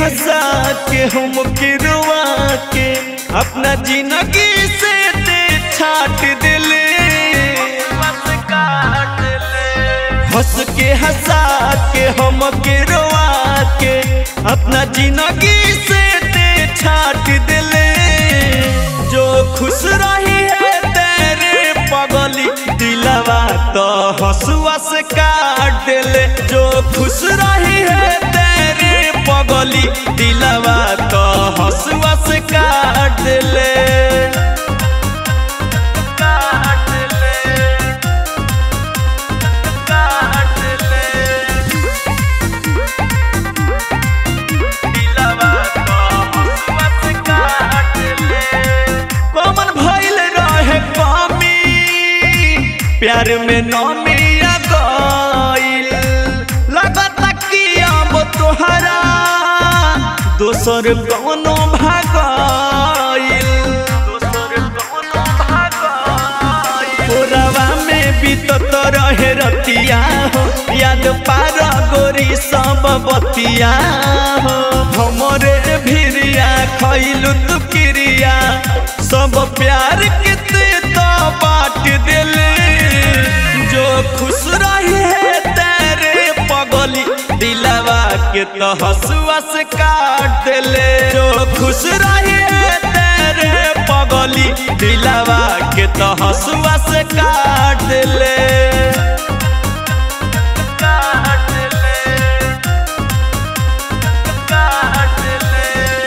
हंसा के हम किरवा के अपना जिंदगी से ते छाट दिले हंस के हंसा के हम किरवा के अपना जिंदगी से ते छाट दिले जो खुश रही है तेरे पगली दिलवा तो हंसुआ से काट दिले जो खुश रही है तेरे पगली दिलवा तो हंसुआ से काट दिले काट दिले काट दिले दिलवा तो हंसुआ से काट दिले कमन भइल रहे कमी प्यार में नमिया गइल लगता कि अब तोहरा दोसर कौनो भागइल दोसर कौनो भागइल तोरवा में बीतत रहे रतिया हो याद पार गोरी सब बतिया हो हमरे भिरिया खइलु तू क्रिया सब प्यार के ते तो बांट दिले जो खुश रही है तेरे पगली दिलवा के तो हंसुआ से काट दिले जो खुश रही है तेरे पगली दिलवा के तो हंसुआ से काट दिले काट दिले काट दिले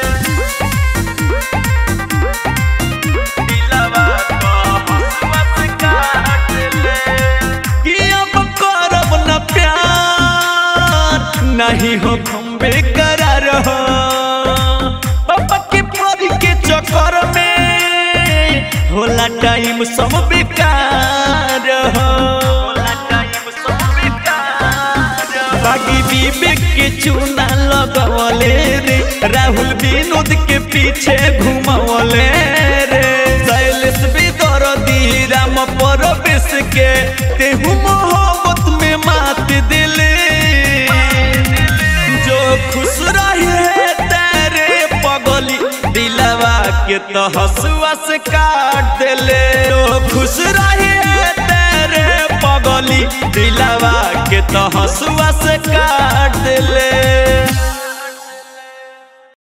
दिलवा को हंसुआ से काट दिले कि अब करब न प्यार नहीं हो हम बेकरार हो पापा के परी के चक्कर में होला टाइम सब बेकार हो होला टाइम सब बेकार हो। बागी विवेक के चूना लगवले रे राहुल विनोद के पीछे घुमवले रे शैलेश भी दरदी राम परवेश के तेहू मोहब्बत में मात दिले जो खुश रही है तेरे पगली दिलवा के तो हंसुआ से काट दिले जो खुश रही है तेरे पगली दिलवा के तो हंसुआ से काट दिले